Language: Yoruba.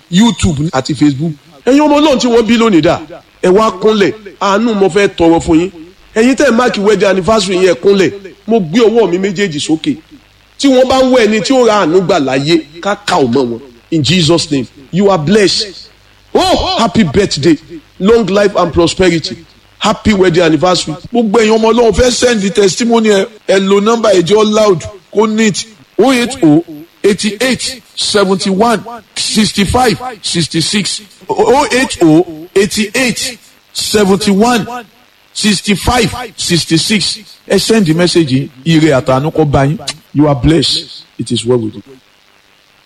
youtube àti facebook ẹ̀yin ọmọ náà tí wọ́n bí lónìí dà ẹ wá kúnlẹ̀ àánú mo fẹ́ tọrọ fún yín ẹ̀yin tẹ́ ẹ̀ máàkì wedding anniversary yẹn kúnlẹ̀ mo gbé ọwọ́ mi méjèèjì sókè tí wọ́n bá ń wọ ẹni tí ó ra àánú gbà láyé ká kà ó mọ́ wọn in jesus name you are blessed oh happy birthday long life and prosperity happy wedding anniversary. gbogbo èèyàn ọmọ ọlọ́run fẹ́ send the testimony ẹ ẹ lo nọ́mbà ẹ̀jẹ̀ loud kó neat o eight o eighty eight seventy one sixty five sixty six o eight o eighty eight seventy one sixty five sixty six ẹ send the message yìí ire àtànú kó bá yín you are blessed it is well with you.